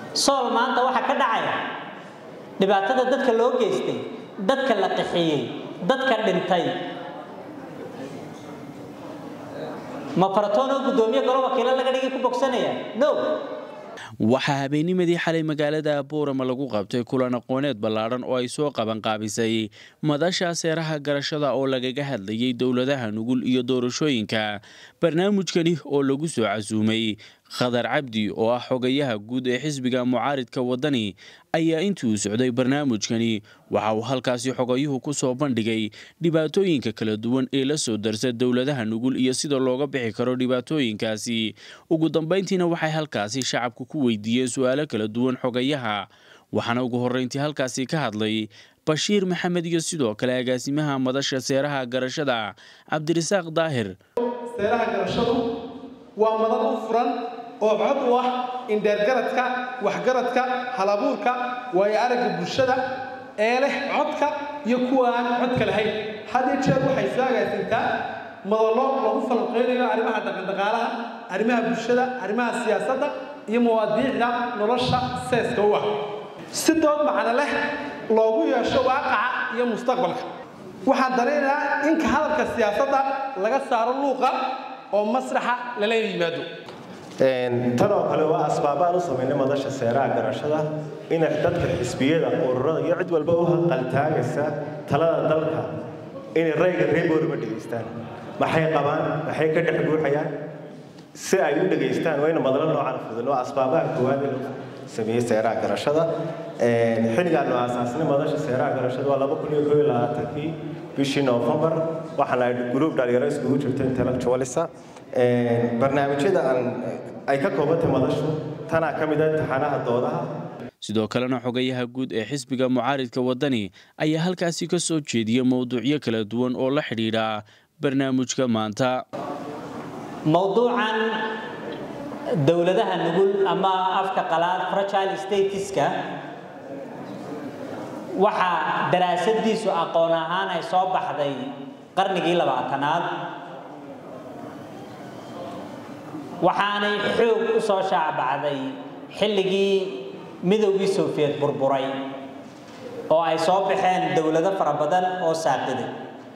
sool maanta waxaa ka dhacaya dhibaatada dadka loo geystay dadka la qixiyey dadka dhintay ma faratoonoo guddoomiye golo wakiilo laga dhigay ku bogsanaya no waxaa habeennimadii xalay magaalada boorama lagu qabtay kulan aqooneed ballaadhan oo ay soo qabanqaabisay madasha seeraha garashada oo lagaga hadlayay dowladaha nugul iyo doorashooyinka barnaamijkani oo lagu soo casuumay khadar cabdi oo ah xogayaha guud ee xisbiga mucaaridka waddani ayaa intii uu socday barnaamijkani waxa uu halkaasi xogayuhu ku soo bandhigay dhibaatooyinka kala duwan ee la soo darsa dowladaha nugul iyo sida looga bixi karo dhibaatooyinkaasi ugu dambayntiina waxay halkaasi shacabku ku weydiiyeen su-aalo kala duwan xogayaha waxaana ugu horreyntii halkaasi ka hadlay bashiir maxamed iyo sidoo kale agaasimaha madasha seeraha garashada cabdirasaaq daahir seeraha garashadu waa madal u furan oo cod u ah indheergaradka waxgaradka halabuurka waayo aragga bulshada ee leh codka iyo kuwa aan codka lahayn had iyo jeer waxay soo agaasintaa madallo lagu falanqeynayo arrimaha dhaqandhaqaalaha arrimaha bulshada arrimaha siyaasadda iyo mawaadiicda nolosha seeska u ah si dood macno leh loogu yeesho waaqaca iyo mustaqbalka waxaan dareenayaa in ka hadalka siyaasadda laga saaro luuqa oo masraxa lala yimaado tan oo kale waa asbaabaan u samaynay madasha seeraha garashada inay dadka xisbiyada ururada iyo cid walba u qaltaagaysa talada dalka inay rayga reeboorima dhegaystaan maxay qabaan maxay ka dhex guuxayaan si ay u dhegaystaan waa ina madalo noocan fudud waa asbaabaha koowaad ee lagu sameeyey seeraha garashada xilligaanu aasaasnay madasha seeraha garashada waa laba kun iyo koo iyo labaatankii bishii noofembar waxaana gruub dhalinyaro iskugu jirta intellectualisa barnaamijyada aan ay ka koobantay madashu tanaa ka mid ah imtixaanaha doodaha sidoo kalena xogayaha guud ee xisbiga mucaaridka waddani ayaa halkaasi ka soo jeediyay mowduucyo kala duwan oo la xidhiidha barnaamijka maanta mowduucan dowladaha nugul ama afka qalaad fragile statuska waxaa daraasadiisu aqoon ahaan ay soo baxday qarnigii labaatanaad waxaanay xoog u soo shaacbacday xilligii midowgii sofiyeed burburay oo ay soo baxeen dowlado fara badan oo saaqiday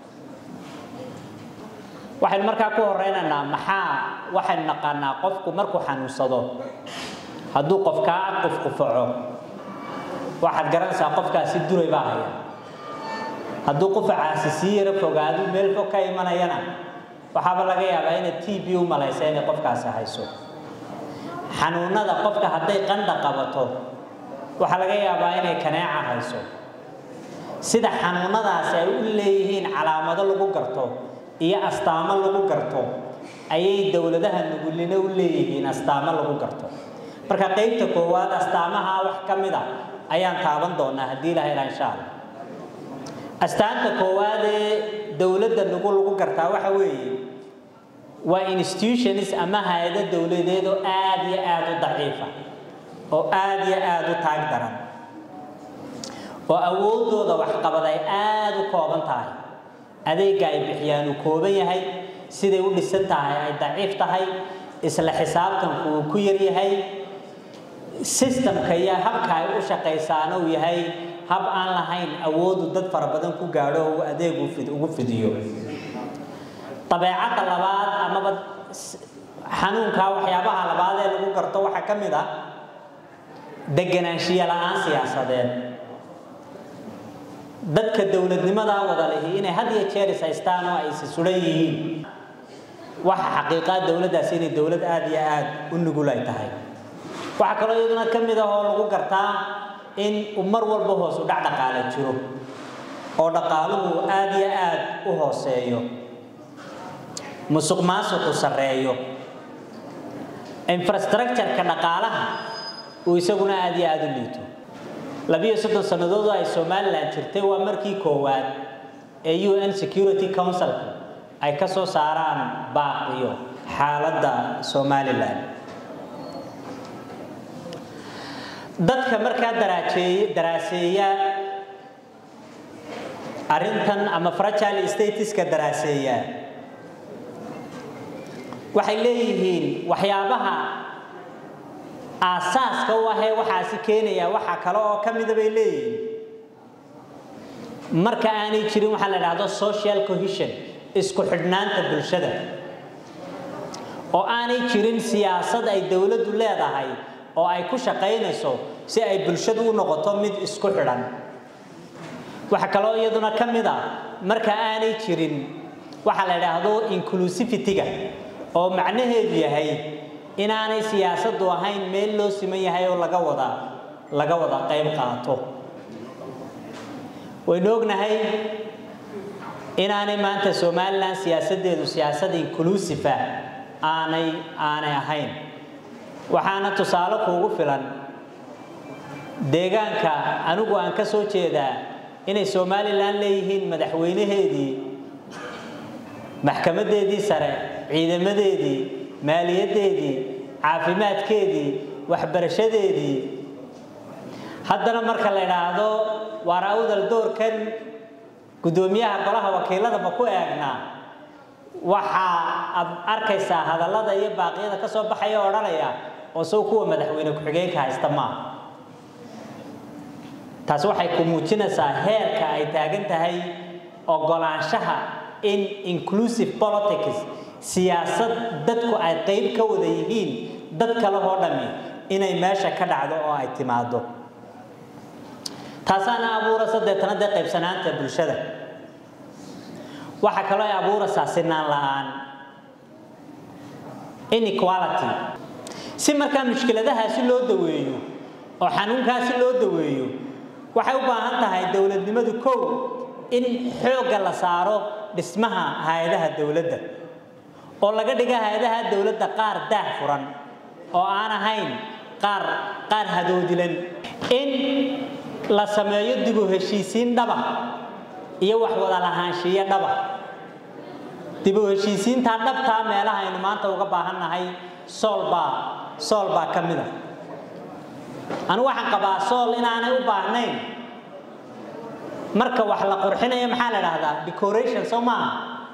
waxaynu markaa ku horeynaynaa maxaa waxaynu naqaanaa qofku markuu xanuunsado hadduu qof kaa qufqufaco waxaad garanaysaa qofkaasi duray baa haya hadduu qufacaasi sii yaro fogaadu meel fog ka imanayana waxaaba laga yaabaa inay t b u malaysa inay qofkaasi hayso xanuunada qofka hadday qandha qabato waxaa laga yaabaa inay kaneeca hayso sida xanuunadaasi ay u leeyihiin calaamado lagu garto iyo astaamo lagu garto ayay dowladaha nugulina u leeyihiin astaamo lagu garto marka qaybta koowaad astaamaha wax ka mid a ayaan taaban doonaa haddii ilaha ilaa insha allah astaanta koowaad ee dowladda nugul lagu gartaa waxa weeye waa institutions ama hay-ado dowladeed oo aad iyo aad u daciifa oo aad iyo aad u taag daran oo awoodooda waxqabad ay aad u kooban tahay adeega ay bixiyaan uu kooban yahay siday u dhisan tahay ay daciif tahay isla xisaabtanku uu ku yar yahay systemka iyo habka ay u shaqaysaana uu yahay hab aan lahayn awoodu dad fara badan ku gaadho oo adeeg ugu fidiyo dabeecadda labaad amaba xanuunka waxyaabaha labaad ee lagu garto waxaa ka mid ah deganaanshiya la-aan siyaasadeed dadka dowladnimadaa wada lihi inay had iyo jeer is haystaan oo ay is suran yihiin waxa xaqiiqaa dowladdaasi inay dowlad aada iyo aada u nugul ay tahay waxaa kaloo iyaduna ka mid ah oo lagu gartaa in uu mar walba hoos u dhac dhaqaale jiro oo dhaqaaluhu aada iyo aada u hooseeyo musuq maasuqu sarreeyo infrastructure-ka dhaqaalaha uu isaguna aada iyo aada u liito labiyo soddon sannadood oo ay somalilan jirtay waa markii koowaad ee u n security council ay ka soo saaraan baaqiyo xaaladda somalilan dadka markaa daraajeey daraaseeya arrintan ama fragile statuska daraaseeya waxay leeyihiin waxyaabaha aasaaska u ahee waxaasi keenaya waxaa kale oo ka mida bay leeyihiin marka aanay jirin waxaa la idhaahdo social cohesion isku xidhnaanta bulshada oo aanay jirin siyaasad ay dowladdu leedahay oo ay ku shaqaynayso si ay bulshadu u noqoto mid isku xidhan waxa kaloo iyaduna ka mid a marka aanay jirin waxaa la idhaahdo inclusivity-ga oo macnaheedu yahay inaanay siyaasaddu ahayn meel loo siman yahay oo laga wada laga wada qayb qaato waynu ognahay inaanay maanta somalilan siyaasaddeedu siyaasad inclusive aanay aanay ahayn waxaana tusaale kuugu filan deegaanka anigu aan ka soo jeedaa inay somalilan leeyihiin madaxweynaheedii maxkamadeedii sare ciidamadeedii maaliyaddeedii caafimaadkeedii waxbarashadeedii haddana marka la idhaahdo waar awdal doorkan guddoomiyaha golaha wakiilada ma ku eegnaa waxaa aad arkaysaa hadallada iyo baaqyada ka soo baxaya odhanaya oo sow kuwa madaxweyne ku-xigeenka haysta maaha taasi waxay ku muujinaysaa heerka ay taagan tahay ogolaanshaha in inclusive politics siyaasad dadku ay qayb ka wada yihiin dad kale oo dhami inay meesha ka dhacdo oo ay timaado taasaana abuuraysa deetana dee qaybsanaanta bulshada waxaa kaloo ay abuuraysaa sinaan la-aan inequality si markaa mushkiladahaasi loo daweeyo oo xanuunkaasi loo daweeyo waxay u baahan tahay dowladnimadu kow in xoogga la saaro dhismaha hay-adaha dowladda oo laga dhiga hay-adaha dowladda qaar daah furan oo aan ahayn qaar qaar hadoodilan in la sameeyo dib u heshiisiin dhaba iyo wax wada lahaanshiyo dhaba dib u heshiisiintaa dhabtaa meelaha aynu maanta uga baahannahay sool baa sool baa ka mid a anigu waxaan qabaa sool inaanay u baahnayn marka wax la qurxinayo maxaa la dhahdaa decoration soo maaha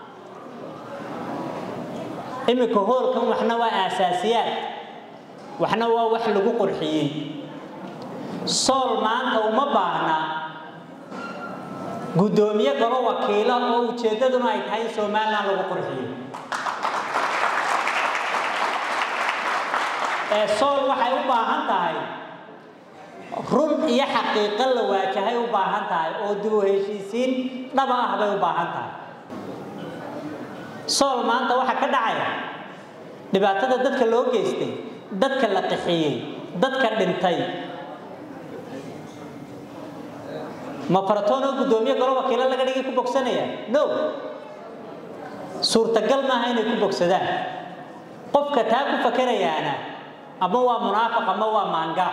iminka hoolkan waxna waa aasaasiyaad waxna waa wax lagu qurxiyey sool maanta uma baahna guddoomiye galo wakiilo oo ujeeddaduna ay tahay in somalilan lagu qurxiyo ee sool waxay u baahan tahay run iyo xaqiiqo la waajahay u baahan tahay oo dib u heshiisiin dhaba ah bay u baahan tahay sool maanta waxaa ka dhacaya dhibaatada dadka loo geystay dadka la qixiyey dadka dhintay ma faratoonoo guddoomiye galo wakiilo laga dhigay ku bogsanaya no suurtagal maaha inay ku bogsadaan qofka taa ku fakerayaana ama waa munaafiq ama waa maanga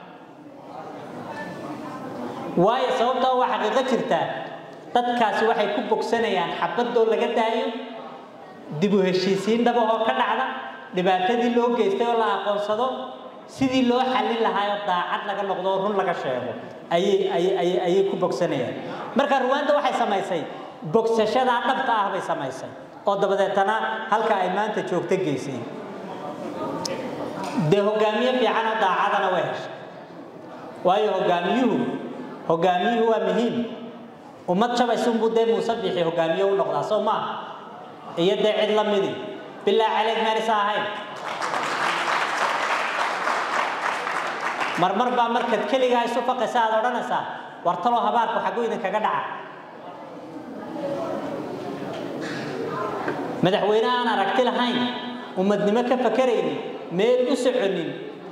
waayo sababtoo waa xaqiiqo jirtaa dadkaasi waxay ku bogsanayaan xabadoo laga daayo dib u heshiisiin dhabahoo ka dhacda dhibaatadii loo geystay oo la aqoonsado sidii loo xallin lahaayoo daacad laga noqdo oo run laga sheego ayay ayay ayay ku bogsanayaan marka ruwaanda waxay samaysay bogsashadaa dhabta ah bay samaysay oo dabadeetana halka ay maanta joogto geysay dee hogaamiye fiicanoo daacadana way heshay waayo hogaamiyuhu hogaamiyuhu waa muhiim ummad jabaysunbuu dee muuse bixi hogaamiye u noqdaa soo maaha iyo dee cid la midi bilaa caleeg meelisa ahayn marmar baa markaad keligaa isu faqaysa aad odhanaysaa war taloo habaarku xaggu idinkaga dhaca madaxweyne aan aragti lahayn ummadnimo ka fakaraynin meel u soconin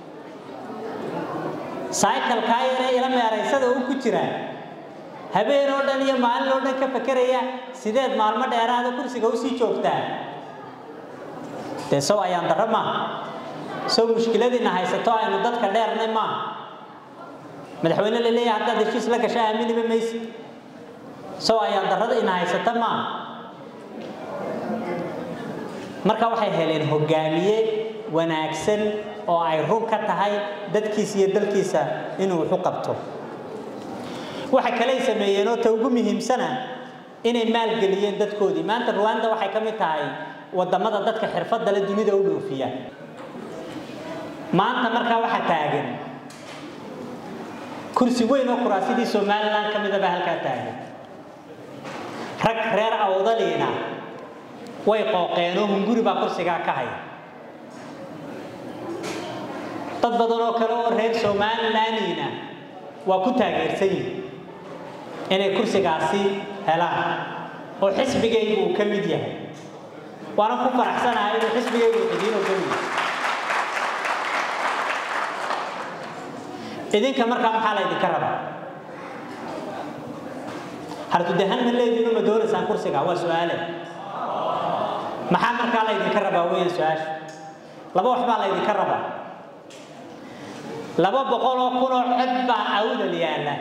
saykalkaa yaree ila meeraysada uu ku jiraa habeen oo dhan iyo maalin oo dhan ka fakeraya sideed maalmo dheeraada kursiga usii joogtaa dee sow ayaan darro maaha sow mushkiladiina haysato aynu dadka dheernay maaha madaxweyne la leeyahay haddaad heshiis la gasha aaminiba maysid sow ayaan darrada ina haysata maaha marka waxay heleen hogaamiye wanaagsan oo ay run ka tahay dadkiisa iyo dalkiisa inuu waxu qabto waxa kaley sameeyeen oo ta ugu muhiimsana inay maalgeliyeen dadkoodii maanta ruwanda waxay ka mid tahay wadamada dadka xirfadda le dunida u dhoofiya maanta markaa waxaa taagan kursi weyn oo kuraasidii somalilan ka midaba halkaa taagan rag reer awdaliina way qooqeenoo hunguri baa kursigaa ka haya dad badan oo kale oo reer somalilanina waa ku taageersan yihin inay kursigaasi helaan oo xisbigaygu uu ka mid yahay waana ku faraxsanahay inuu xisbigaygu idiin ogol yahay idinka markaa maxaa la ydinka rabaa hartudahan ma leediino ma doonaysaan kursiga waa su-aale maxaa markaa la ydinka rabaa weeyaan su-aasha laba wax baa la ydinka rabaa laba boqol oo kun oo cod baa awdal yaalla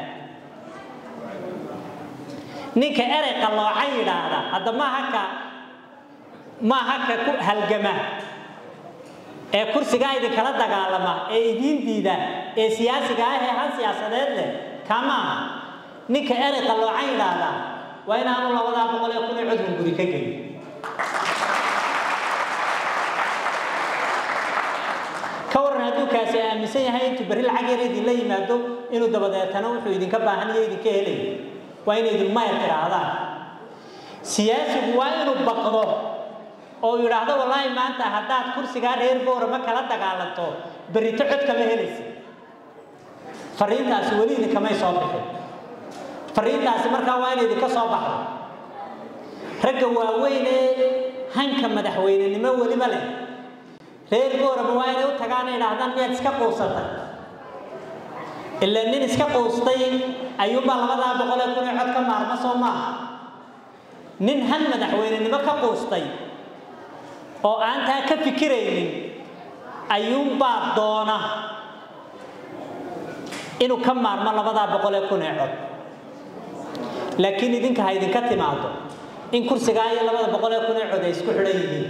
ninka erey qalloocan yidhaahda hadda maaha ka maaha ka ku halgama ee kursigaa idinkala dagaalama ee idiin diida ee siyaasiga ah ee hal siyaasadeed leh kaa maaha ninka erey qalloocan yidhaahda waa inaanu labadaa boqol ee kun ee cod hunguri ka gelin ka waran hadduu kaasi aaminsan yahay intuu berri lacag yar idinla yimaado inuu dabadeetana wuxuu idinka baahan iyo idinka helay waa inay idin mayr tidhaahdaan siyaasigu waa inuu baqdo oo yidhaahdo wallaahi maanta haddaad kursigaa reer boorama kala dagaalanto berrito cod kama helaysa fariintaasi weli idinkamay soo bixin fariintaasi markaa waa inay idinka soo baxdo ragga waaweyn ee hanka madaxweynenimo weliba leh reer boorama waa inay u tagaan ay idhaahdaan miyaad iska quusatay ilaa nin iska quustay ayuunbaa labadaa boqol ee kun ee cod ka maarma soo maaha nin han madaxweynenimo ka quustay oo aan taa ka fikiraynin ayuunbaa doona inuu ka maarmo labadaa boqol ee kun ee cod laakiin idinka ha idinka timaado in kursigaa iyo labada boqol ee kun ee cod ay isku xidhan yihiin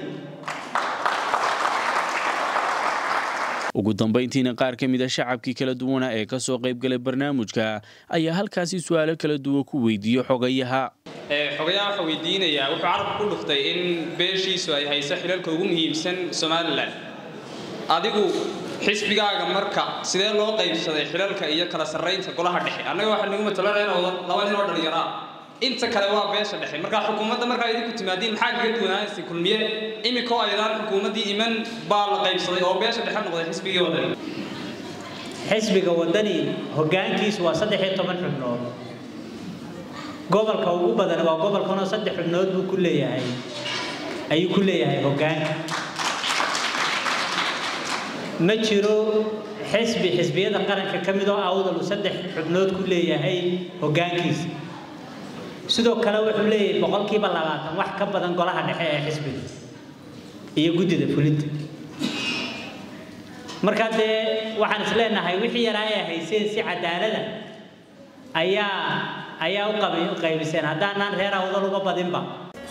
ugu dambayntiina qaar ka mid a shacabkii kala duwana ee ka soo qaybgalay barnaamijka ayaa halkaasi su-aalo kala duwan ku weydiiyey xogayaha xogayaha waxaa weydiinayaa wuxuu carabku ku dhuftay in beeshiisu ay hayso xilalka ugu muhiimsan somalilan adigu xisbigaaga marka sidee loo qaybsaday xilalka iyo kala sarraynta golaha dhexe annaga waxaa nagu matalanaya laba nin oo dhallinyaraa inta kale waa beesha dhexe markaa xukuumadda markaa idinku timaadiin maxaa kaga duwanaanaysa kulmiye imikoo aydaan xukuumaddii iman baa la qaybsaday oo beesha dhexe noqday xisbigii wadani xisbiga wadani hoggaankiisu waa saddex iyo toban xubnood gobolka ugu badan waa gobolkanoo saddex xubnood buu ku leeyahay ayuu ku leeyahay hoggaanka ma jiro xisbi xisbiyada qaranka ka mid oo awdal uu saddex xubnood ku leeyahay hoggaankiisa sidoo kale wuxuu leeyahay boqolkiiba labaatan wax ka badan golaha dhexe ee xisbiga iyo guddida fulinta markaa dee waxaan is leenahay wixii yaraa ay hayseen si cadaalada ayaa ayaa u qaybiseen haddaanaan reer awdal uga badinba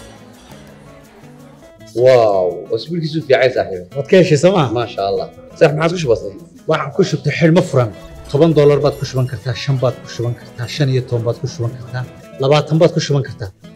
واو اسبوع كيسو في عايز صاحبي waad ka heshay sooma ما شاء الله صح ما عادش بسيط waxaan ku shubtay xidhmo furan toban doolar baad ku shuban kartaa shan baad ku shuban kartaa shan iyo toban baad ku shuban kartaa labaatan baad ku shuban kartaa